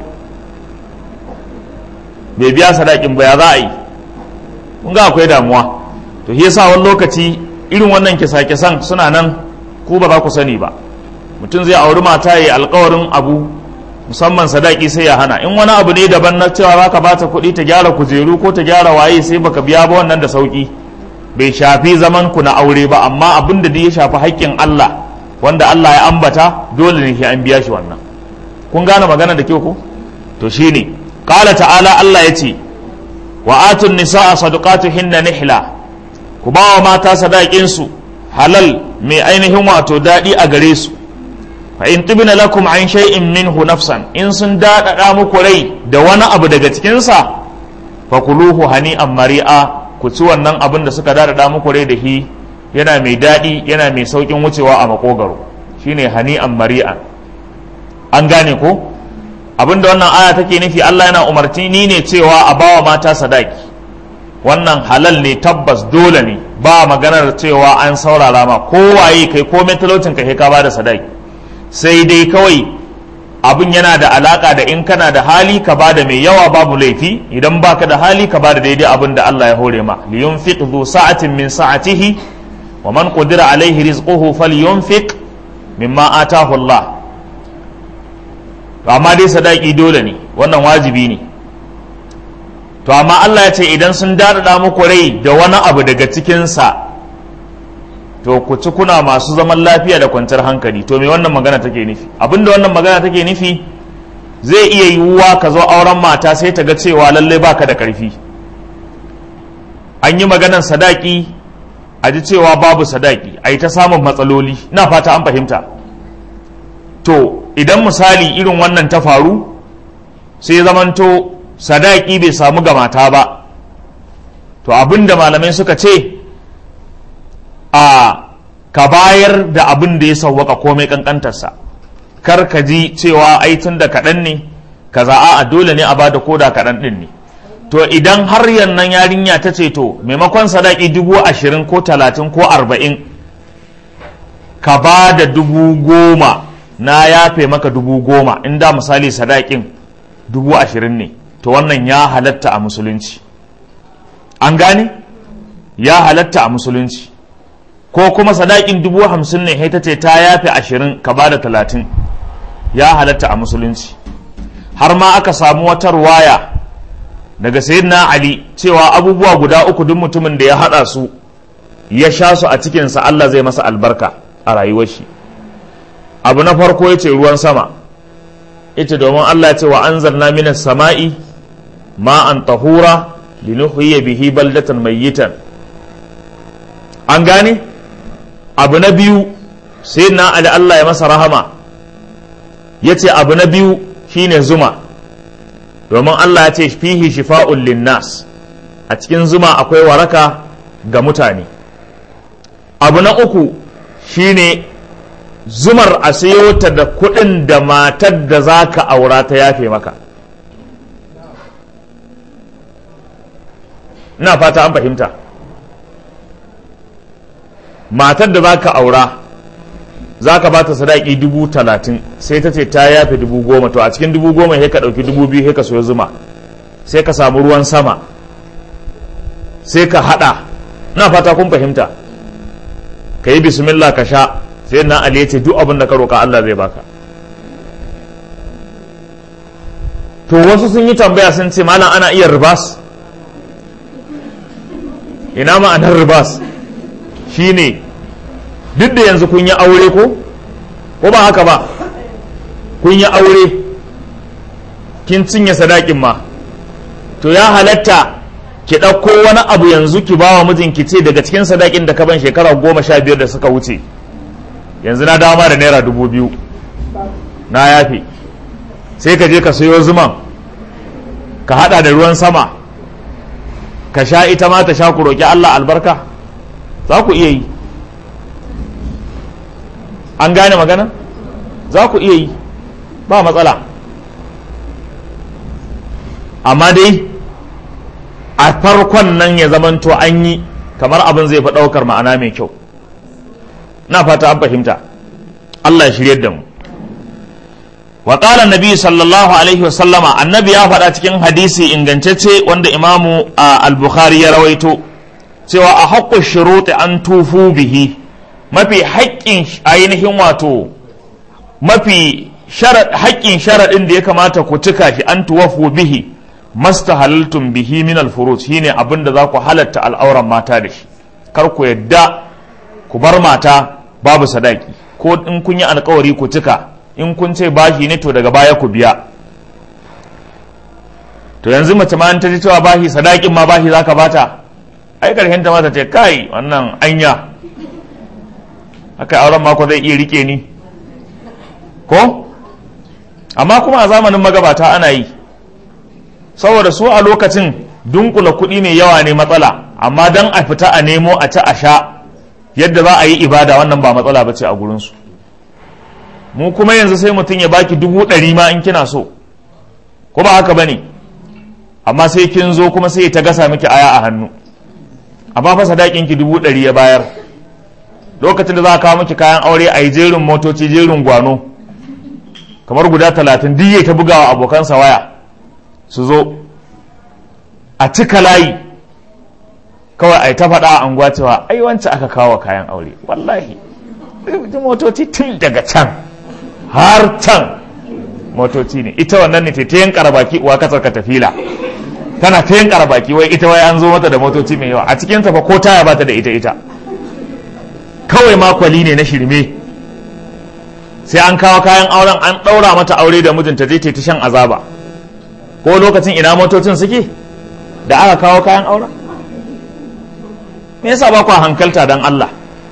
bai biya sadakin ba ya za a yi kun ga akwai damuwa to shi yasa wani lokaci irin wannan kisa-kisan suna nan ku ba za ku sani ba mutum zai auri mata ya alkawarin abu musamman sadaki sai ya hana in wani abu ne daban na cewa za ka bata kuɗi ta gyara kujeru ko ta gyara waye sai baka biya ba wannan da sauki bai shafi zaman ku na aure ba amma abin da ya shafi haƙƙin Allah wanda Allah ya ambata dole ne sai an biya shi wannan kun gane magana da kyau ko to shine qala ta'ala Allah yace wa atun nisaa sadaqatuhinna nihla ku ba wa mata sadakin su halal mai ainihin wato dadi a gare su fa in tibna lakum an shay'in minhu nafsan in sun dadada muku rai da wani abu daga cikin sa fakuluhu hani'an mari'a ku ci wannan abin da suka dadada muku rai da shi yana mai daɗi yana mai saukin wucewa a makogaro shine hani'an mari'an an gane ko abin da wannan aya take nufi Allah yana umarci ni ne cewa a bawa mata sadaki wannan halal ne tabbas dole ne ba maganar cewa an saurara ma kowaye kai ko talaucin ka ka ba da sadaki sai dai kawai abin yana da alaka da in kana da hali ka bada mai yawa babu laifi idan baka da hali ka bada daidai abin da Allah ya hore ma liyunfiq dhu sa'atin min sa'atihi wa man qudira alaihi rizquhu falyunfiq mimma atahu Allah to amma dai sadaki dole ne wannan wajibi ne to amma Allah ya ce idan sun dadada muku rai da wani abu daga cikin sa to ku ci kuna masu zaman lafiya da kwanciyar hankali to me wannan magana take nufi abinda wannan magana take nufi zai iya yiwuwa ka zo auren mata sai ta ga cewa lallai baka da karfi an yi maganan sadaki a ji cewa babu sadaki a yi ta samun matsaloli ina fata an fahimta to idan misali irin wannan ta faru sai zamanto sadaki bai samu ga mata ba to abinda malamai suka ce a ka bayar da abin da ya sauwaka komai kankantarsa kar ka ji cewa ai tun da kaɗan ne kaza a dole ne a ba da koda kaɗan ɗin ne to idan har yannan yarinya ta ce to maimakon sadaki dubu ashirin ko talatin ko arba'in ka ba da dubu goma na yafe maka dubu goma inda misali sadakin dubu ashirin ne to wannan ya halatta a musulunci an gane ya halatta a musulunci ko kuma sadakin dubu hamsin ne ta ce ta yafe ashirin ka ba da talatin ya halatta a musulunci har ma aka samu wata ruwaya daga sayyidina ali cewa abubuwa guda uku duk mutumin da ya hada su ya sha su a cikinsa Allah zai masa albarka a rayuwar shi abu na farko ya ce ruwan sama ita domin Allah ya ce wa anzalna minas sama'i ma'an tahura linuhyiya bihi baldatan mayyitan an gane abu na biyu sai na ali Allah ya masa rahama ya ce abu na biyu shine zuma domin Allah ya ce fihi shifa'un linnas a cikin zuma akwai waraka ga mutane abu na uku shine zumar a sayo ta da kuɗin da matar da za ka aura ta yafe maka ina fata an fahimta matar da za ka aura za ka ba ta sadaki dubu talatin sai ta ce ta yafe dubu goma to a cikin dubu goma sai ka ɗauki dubu biyu sai ka soya zuma sai ka samu ruwan sama sai ka haɗa na fata kun fahimta ka yi bismillah ka sha sai na ali ya ce duk abin da ka roƙa Allah zai baka to wasu sun yi tambaya sun ce malam ana iya ribas ina ma'anar ribas shine duk da yanzu kun yi aure ko ko ba haka ba kun yi aure kin cinye sadakin ma to ya halatta ki ɗauko wani abu yanzu ki ba wa mijinki ce daga cikin sadakin da ka ban shekara goma sha biyar da suka wuce yanzu na dama da naira dubu biyu na yafe sai ka je ka sayo zuman ka hada da ruwan sama ka sha ita ma ta sha ku roƙi Allah albarka za ku iya yi an gane magana za ku iya yi ba matsala amma dai a farkon nan ya zamanto an yi kamar abin zai fi ɗaukar ma'ana mai kyau na fata an fahimta Allah ya shirye da mu wa qala annabi sallallahu alaihi wa sallama annabi ya faɗa cikin hadisi ingantacce wanda imamu al-bukhari ya rawaito cewa a haqqu shuruti an tufu bihi mafi haƙƙin ainihin wato mafi haƙƙin sharaɗin da ya kamata ku cika shi an tuwafu bihi mastahalaltum bihi min al-furuj shine abin da za ku halatta al'auran mata da shi kar ku yadda ku bar mata babu sadaki ko in kun yi alkawari ku cika in kun ce bashi ne to daga baya ku biya to yanzu mace ma ta ji cewa bashi sadakin ma bashi zaka bata ai karshen ta mata ce kai wannan anya haka auren mako zai iya rike ni ko amma kuma a zamanin magabata ana yi saboda su a lokacin dunkula kuɗi mai yawa ne matsala amma dan a fita a nemo a ci a sha yadda za a yi ibada wannan ba matsala ba ce a gurinsu mu kuma yanzu sai mutum ya baki dubu ɗari ma in kina so ko ba haka ba ne amma sai kin zo kuma sai ta gasa miki aya a hannu amma fa sadakin ki dubu ɗari ya bayar lokacin da za a kawo miki kayan aure a yi jerin motoci jerin gwano kamar guda talatin duk ta bugawa abokansa waya su zo a cika layi kawai a yi ta faɗa a anguwa cewa ai wancan aka kawo kayan aure wallahi motoci tun daga can har can motoci ne ita wannan ne ta yin karabaki uwa kasar ka tafila tana ta yin karabaki wai ita wai an zo mata da motoci mai yawa a cikin ta fa ko taya bata da ita ita kawai makwali ne na shirme sai an kawo kayan auren an ɗaura mata aure da mijinta zai ta shan azaba ko lokacin ina motocin suke da aka kawo kayan auren me yasa ba ku hankalta dan Allah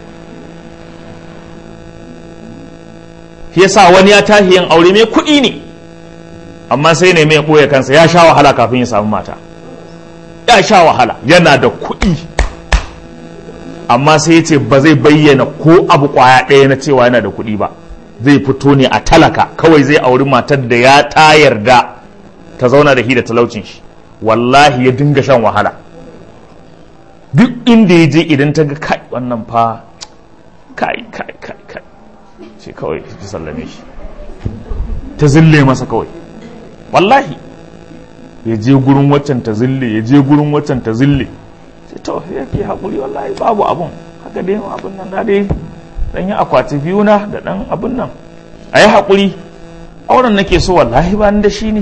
yasa wani ya tashi yin aure mai kuɗi ne amma sai ne mai ɓoye kansa ya sha wahala kafin ya samu mata ya sha wahala yana da kuɗi amma sai ya ce ba zai bayyana ko abu kwaya ɗaya na cewa yana da kuɗi ba zai fito ne a talaka kawai zai auri matar da ya ta yarda ta zauna da shi da talaucin shi wallahi ya dinga shan wahala duk inda ya je idan ta ga kai wannan fa kai kai kai kai sai kawai ta sallame shi ta zille masa kawai wallahi ya je gurin waccan ta zille ya je gurin waccan ta zille sai to ya fi haƙuri wallahi babu abun haka dai abun nan da dai dan yi akwati biyu na da dan abun nan a yi haƙuri auren nake so wallahi ba ni da shi ne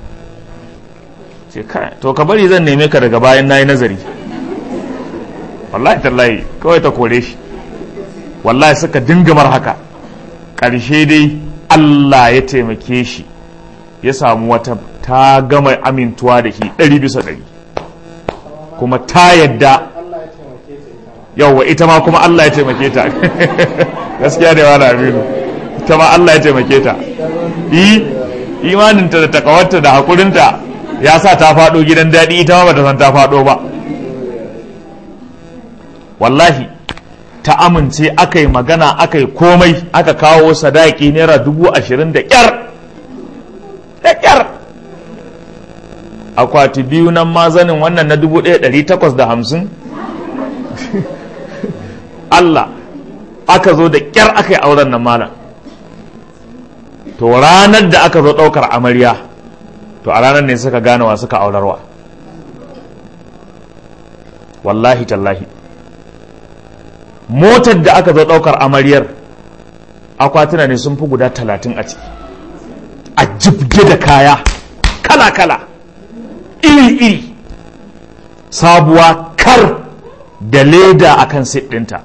sai kai to ka bari zan neme ka daga bayan na yi nazari wallahi tallahi kawai ta kore shi wallahi suka dinga mar haka ƙarshe dai Allah ya taimake shi ya samu wata ta gama amintuwa da shi ɗari bisa ɗari kuma ta yadda yauwa ita ma kuma Allah ya taimake ta gaskiya da wani aminu ita ma Allah ya taimake ta yi imaninta da takawarta da haƙurinta ya sa ta faɗo gidan daɗi ita ma bata san ta faɗo ba wallahi ta amince aka yi magana aka yi komai aka kawo sadaki naira dubu ashirin da ƙyar da ƙyar akwati biyu nan mazanin wannan na dubu ɗaya ɗari takwas da hamsin Allah aka zo da ƙyar aka yi auren nan malam to ranar da aka zo ɗaukar amarya to a ranar ne suka gane wa suka aurarwa wallahi tallahi motar da aka zo ɗaukar amaryar akwatuna ne sun fi guda talatin a ciki a jibge da kaya kala-kala iri-iri sabuwa kar da leda a kan ɗinta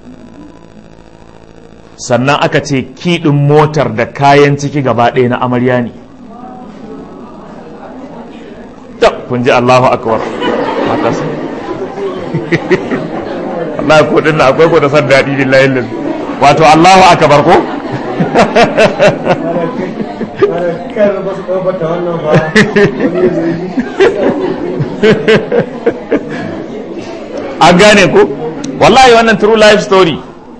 sannan aka ce kiɗin motar da kayan ciki gaba ɗaya na amarya ne kun ji allahu akwar Allah ko din akwai ko da san daɗi billahi lillahi wato Allahu akbar ko an gane ko wallahi wannan true life story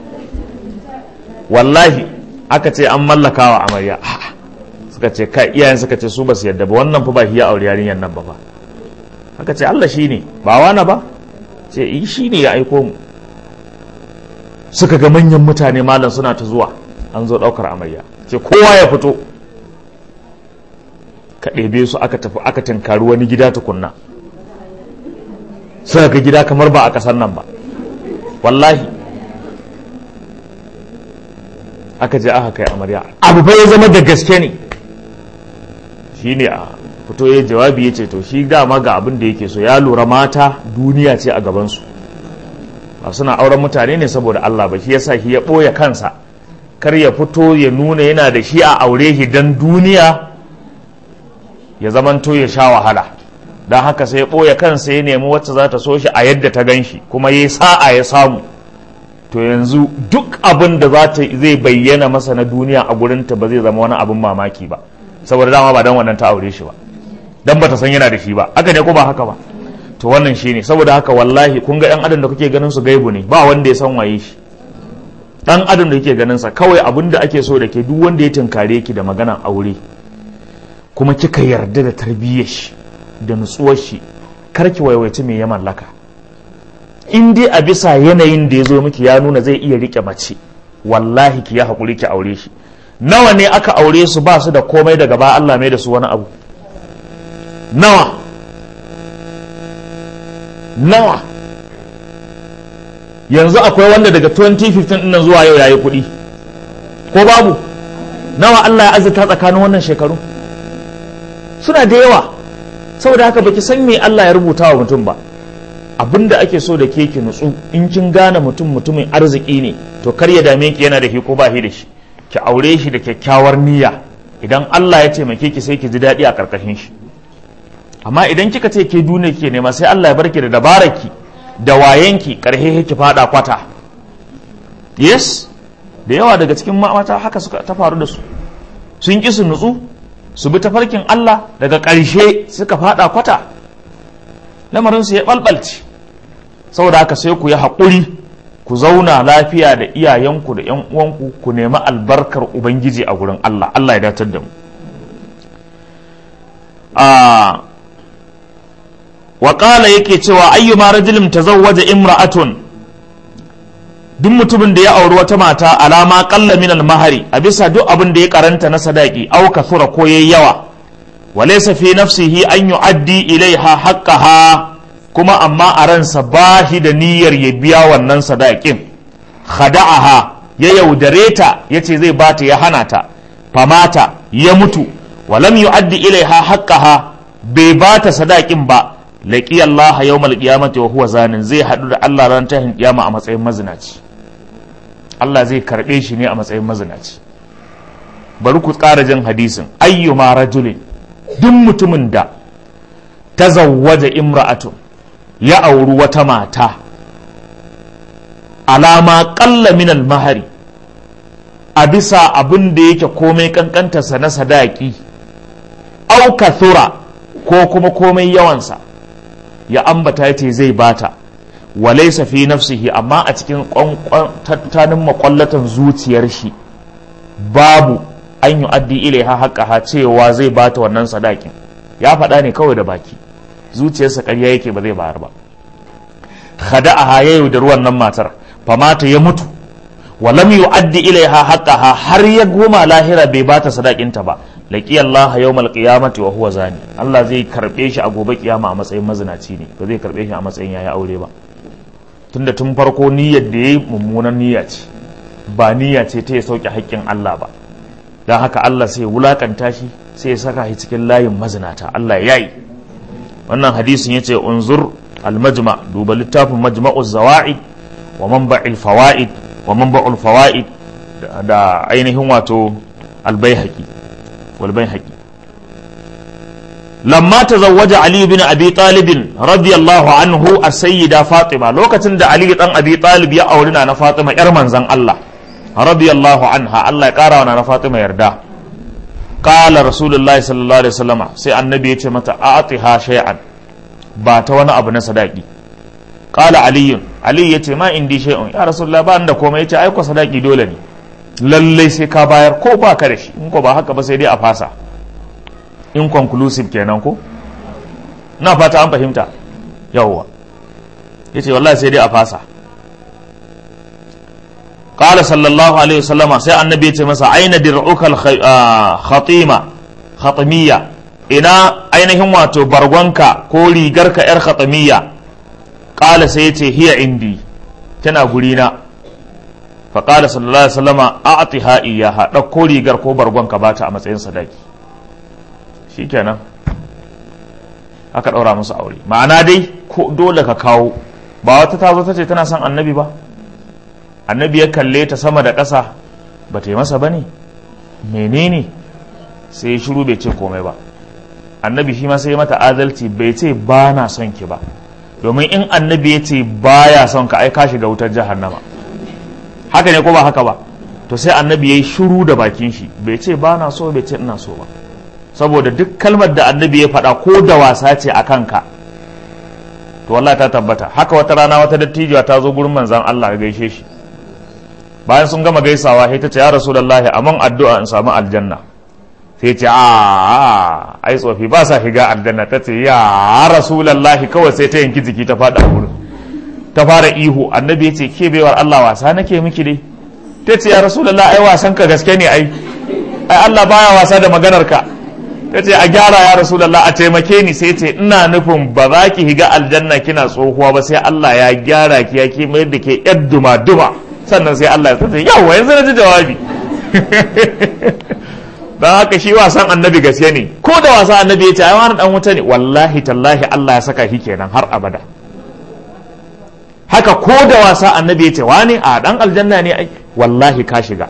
wallahi aka ce an mallakawa amarya suka ce kai iyayen suka ce su ba su yadda ba wannan fa ba hiya aure yarinyar nan ba fa aka ce Allah shine ba wani ba ce yi shi ne ya aiko mu suka ga manyan mutane malam suna ta zuwa an zo ɗaukar amarya ce kowa ya fito ka ɗebe su aka tafi aka tinkari wani gida tukunna suka ga gida kamar ba a ƙasar nan ba wallahi aka je aka kai amarya abu bai zama da gaske ne shi ne a fito ya jawabi ya ce to shi dama ga abin da yake so ya lura mata duniya ce a gabansu ba suna auren mutane ne saboda Allah ba shi yasa shi ya ɓoye kansa kar ya fito ya nuna yana da shi a aure shi don duniya ya zamanto ya sha wahala don haka sai ya ɓoye kansa ya nemi wacce za ta so shi a yadda ta gan shi kuma ya sa'a ya samu to yanzu duk abin da za ta zai bayyana masa na duniya a gurinta ba zai zama wani abin mamaki ba saboda dama ba don wannan ta aure shi ba dan bata san yana da shi ba haka ne ko ba haka ba to wannan shine saboda haka wallahi kun ga yan adam da kuke ganin su gaibu ne ba wanda ya san waye shi dan adam da kuke ganin sa kawai abin da ake so da ke duk wanda ya tunkare ki da maganan aure kuma kika yarda da tarbiyyar shi da nutsuwar shi kar ki waiwaci me ya mallaka in dai a bisa yanayin da ya zo miki ya nuna zai iya rike mace wallahi ki ya haƙuri ki aure shi nawa ne aka aure su ba su da komai daga ba Allah mai da su wani abu nawa nawa yanzu akwai wanda daga 2015 ɗin zuwa yau yayi kuɗi ko babu nawa Allah ya azurta tsakanin wannan shekaru suna da yawa saboda haka baki san me Allah ya rubuta wa mutum ba abinda ake so da ke ki nutsu in kin gane mutum mutumin arziki ne to kar ya dame ki yana da shi ko ba shi da shi ki aure shi da kyakkyawar niyya idan Allah ya taimake ki sai ki ji daɗi a karkashin shi amma idan kika ce ke duniya ke nema sai Allah ya barki da dabaraki da wayenki karhe ki fada kwata yes da yawa daga cikin mata haka suka ta faru da su sun ki su nutsu su bi tafarkin Allah daga ƙarshe suka fada kwata lamarin su ya balbalci saboda haka sai ku yi haƙuri ku zauna lafiya da iyayenku da yan uwanku ku nemi albarkar ubangiji a gurin Allah Allah ya datar da mu a waƙala yake cewa ayyuma rajulin tazawwaja imra'atun duk mutumin da ya auri wata mata alama qalla min mahari a bisa duk abin da ya karanta na sadaki aw kathura ko yayi yawa walaysa fi nafsihi an yu'addi ilaiha haqqaha kuma amma a ransa bahi da niyyar ya biya wannan sadakin khada'aha ya yaudare ta yace zai bata ya hana ta famata ya mutu walam yu'addi ilaiha haqqaha bai bata sadakin ba laƙi Allah yawmal qiyamati wa huwa zanin zai haɗu da Allah ran tahin kiyama a matsayin mazinaci Allah zai karɓe shi ne a matsayin mazinaci bari ku ƙara jin hadisin ayyuma rajulin duk mutumin da tazawwaja imra'atun ya auri wata mata alama ƙalla min mahari a bisa abin da yake komai kankantarsa na sadaki au kathura ko kuma komai yawansa ya ambata ya ce zai bata walaisa fi nafsihi amma a cikin tattanin makwallatan zuciyar shi babu an yi addi ilaiha haƙaha cewa zai bata wannan sadakin ya faɗa ne kawai da baki zuciyarsa ƙarya yake ba zai bayar ba khada'aha ya yaudar wannan matar famata ya mutu wa lam yu'addi ilaiha haqqaha har ya goma lahira bai bata sadakinta ba laqi Allah yawmal qiyamati wa huwa zani Allah zai karbe shi a gobe kiyama a matsayin mazinaci ne ba zai karbe shi a matsayin yayi aure ba tunda tun farko niyyar da yayi mummunan niyya ce ba niyya ce ta ya sauke haƙƙin Allah ba dan haka Allah sai wulakanta shi sai ya saka shi cikin layin mazinata Allah ya yi wannan hadisin yace unzur al-majma duba littafin majma'uz zawaid wa manba'il fawaid wa manba'ul fawaid da ainihin wato al-baihaqi wal baihaqi lamma tazawwaja ali bin abi talib radiyallahu anhu as-sayyida fatima lokacin da ali dan abi talib ya auri na fatima yar manzon Allah radiyallahu anha Allah ya kara wa na fatima yarda qala rasulullahi sallallahu alaihi wasallam sai annabi ya ce mata a'tiha shay'an ba ta wani abu na sadaki qala ali ali ya ce ma indi shay'un ya rasulullah ba da komai ya ce ai ko sadaki dole ne lalle sai ka bayar ko ba ka da shi in ko ba haka ba sai dai a fasa inconclusive kenan ko na fata an fahimta yawwa yace wallahi sai dai a fasa قال صلى الله عليه وسلم سي النبي يتي مسا اين درعك الخطيمه خطميه ina ainihin wato bargonka ko rigarka yar khatamiyya qala sai yace hiya indi tana gurina fa qala sallallahu alaihi wasallama a'tiha iyyaha dauko rigar ko bargonka bata a matsayin sadaki shikenan aka daura musu aure ma'ana dai ko dole ka kawo ba wata ta zo ta ce tana son annabi ba annabi ya kalle ta sama da ƙasa ba ta yi masa ba ne menene sai ya shiru bai ce komai ba annabi shi ma sai ya mata adalci bai ce ba na son ki ba domin in annabi ya ce ba ya son ka ai ka shiga wutar jahannama haka ne ko ba haka ba to sai annabi ya yi shiru da bakin shi bai ce ba na so bai ce ina so ba saboda duk kalmar da annabi ya faɗa ko da wasa ce a kanka to wallahi ta tabbata haka wata rana wata dattijuwa ta zo gurin manzon Allah ya gaishe shi bayan sun gama gaisawa sai ta ce ya rasulullahi amman addu'a in samu aljanna sai ce a ai tsofi ba sa shiga aljanna ta ce ya rasulullahi kawai sai ta yanki jiki ta fada gurin ta fara ihu annabi ya ce ke baiwar Allah wasa nake miki dai ta ce ya rasulullahi ai wasan ka gaske ne ai ai Allah baya wasa da maganar ka ta ce a gyara ya rasulallah a taimake ni sai ce ina nufin ba za ki higa aljanna kina tsohuwa ba sai Allah ya gyara ki ya ke mayar da ke yar duma duma sannan sai Allah ya tace yawa yanzu na ji jawabi don haka shi wasan annabi gaske ne ko da wasa annabi ya ce ai wani dan wuta ne wallahi tallahi Allah ya saka shi kenan har abada haka ko da wasa annabi ya ce wani a dan aljanna ne ai wallahi ka shiga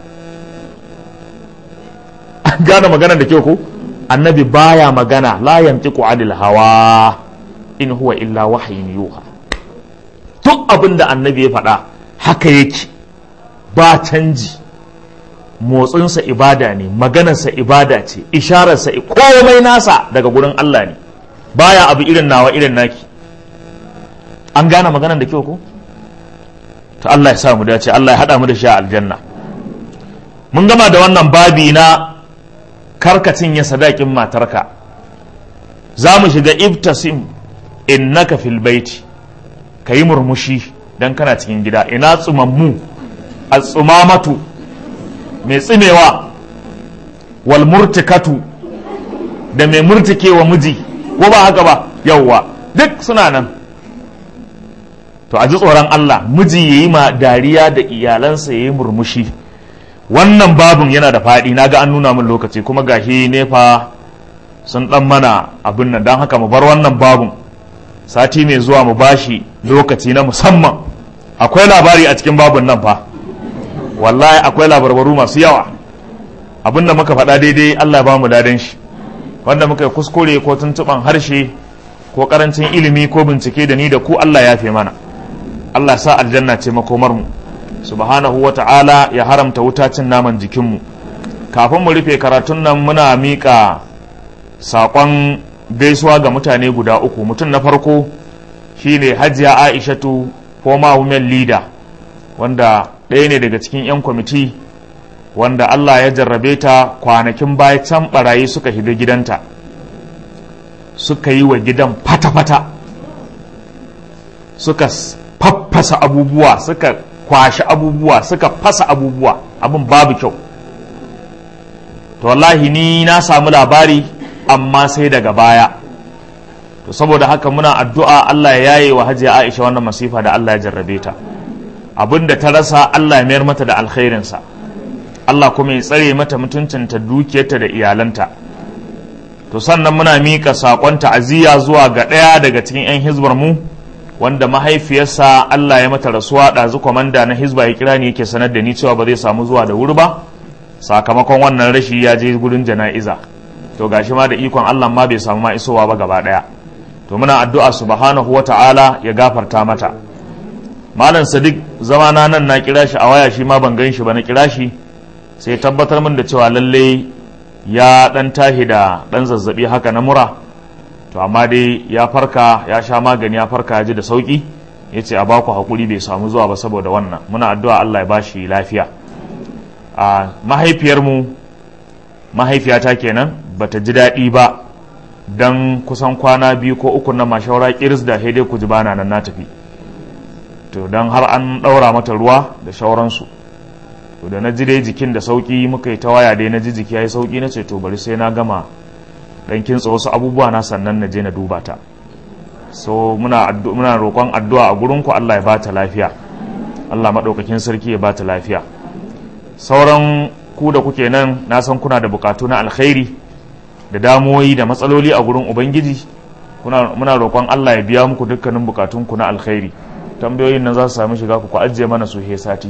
an gane maganar da ke ku annabi baya magana la yantiqu anil hawa in huwa illa wahyin yuha duk abin da annabi ya faɗa haka yake ba canji motsinsa ibada ne maganarsa ibada ce ishararsa komai nasa daga gurin Allah ne baya abu irin nawa irin naki an gane maganar da kyau ko ta Allah ya sa mu dace Allah ya haɗa mu da shi a aljanna mun gama da wannan babi na karkacin ya sadakin matarka za mu shiga ibtasim innaka fil baiti ka yi murmushi don kana cikin gida ina tsumammu a tsumamatu mai tsimewa wal murtikatu da mai murtikewa miji ko ba haka ba yauwa duk suna nan to a ji tsoron Allah miji ya yi ma dariya da iyalansa ya yi murmushi wannan babin yana da faɗi na ga an nuna min lokaci kuma gashi nefa sun ɗan mana abin nan don haka mu bar wannan babin sati mai zuwa mu bashi lokaci na musamman akwai labari a cikin babin nan fa wallahi akwai labarbaru masu yawa abin da muka faɗa daidai Allah ba mu dadan shi wanda muka yi kuskure ko tuntuɓan harshe ko ƙarancin ilimi ko bincike da ni da ku Allah ya fi mana Allah sa aljanna ce makomar mu subhanahu wa ta'ala ya haramta wuta cin naman jikinmu kafin mu rufe karatun nan muna miƙa saƙon gaisuwa ga mutane guda uku mutum na farko shine hajiya aishatu former women leader wanda ɗaya ne daga cikin 'yan kwamiti wanda allah ya jarrabe ta kwanakin baya can barayi suka shiga gidanta suka yi wa gidan fata-fata suka faffasa abubuwa suka kwashi abubuwa suka fasa abubuwa abin babu kyau to wallahi ni na samu labari amma sai daga baya to saboda haka muna addu'a Allah ya yaye wa hajiya Aisha wannan masifa da Allah ya jarrabe ta abinda ta rasa Allah ya mayar mata da alkhairinsa Allah kuma ya tsare mata mutuncinta dukiyarta da iyalanta to sannan muna miƙa saƙon ta'aziyya zuwa ga ɗaya daga cikin 'yan hizbar mu wanda mahaifiyarsa Allah ya mata rasuwa ɗazu kwamanda na hizba ya kira ni yake sanar da ni cewa ba zai samu zuwa da wuri ba sakamakon wannan rashi ya je gurin jana'iza to gashi ma da ikon Allah ma bai samu ma isowa ba gaba ɗaya to muna addu'a subhanahu wa ta'ala ya gafarta mata malam sadiq zamana nan na kira shi a waya shi ma ban gan shi ba na kira shi sai tabbatar min da cewa lalle ya dan tahi da dan zazzabi haka na mura to amma dai ya farka ya sha magani ya farka ya ji da sauki ya ce a baku hakuri bai samu zuwa ba saboda wannan muna addu'a Allah ya bashi lafiya a mahaifiyarmu mahaifiyata kenan bata ji daɗi ba dan kusan kwana biyu ko uku na mashawara kiris da dai ku ji bana nan na tafi to dan har an ɗaura mata ruwa da shauransu to da na ji dai jikin da sauki muka yi ta waya dai na ji jiki ya yi sauki na ce to bari sai na gama dan kintsa wasu abubuwa na sannan na je na duba ta so muna muna roƙon addu'a a gurin ku Allah ya ba ta lafiya Allah madaukakin sarki ya ba ta lafiya sauran ku da kuke nan na san kuna da bukatu na alkhairi da damuwoyi da matsaloli a gurin ubangiji kuna muna roƙon Allah ya biya muku dukkanin bukatun ku na alkhairi tambayoyin nan za su sami shiga ku ku ajiye mana su he sati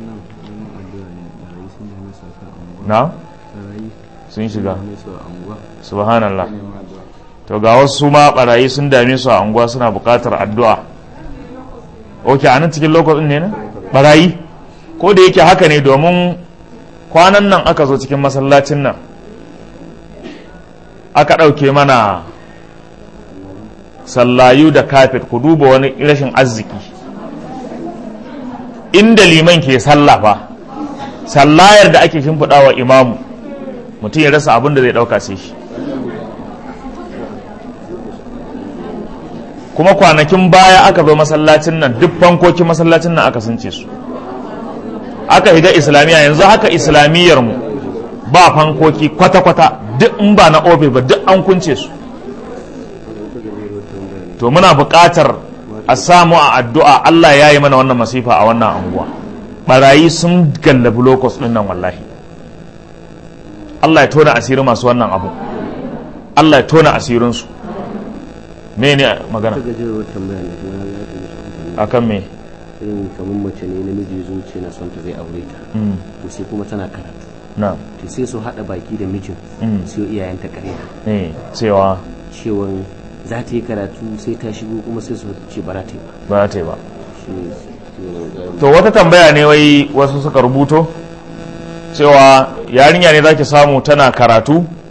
na sun shiga subhanallah to ga wasu ma barayi sun dame su a unguwa suna bukatar addu'a ok a nan cikin lokacin ne na barayi ko da yake haka ne domin kwanan nan aka zo cikin masallacin nan aka ɗauke mana sallayu da kafet ku duba wani rashin arziki inda liman ke sallafa sallayar da ake shimfiɗa wa imamu mutum ya rasa abin da zai ɗauka sai shi kuma kwanakin baya aka zo masallacin nan duk fankokin masallacin nan aka sunce su aka higa islamiyya yanzu haka islamiyyar mu ba fankoki kwata-kwata duk in ba na ofis ba duk an kunce su to muna buƙatar a samu a addu'a Allah ya yi mana wannan masifa a wannan anguwa barayi sun gallabi lokos ɗin nan wallahi Allah ya tona asiri masu wannan abu Allah ya tona asirinsu me ne magana a kan me irin kamar mace ne namiji zuciya na son ta zai aure ta to sai kuma tana karatu na to sai su haɗa baki da mijin sai iyayenta ƙarya ne cewa cewa za ta yi karatu sai ta shigo kuma sai su ce ba za ta yi ba ba ta yi ba shi ne to wata tambaya ne wai wasu suka rubuto cewa yarinya ne zaki samu tana karatu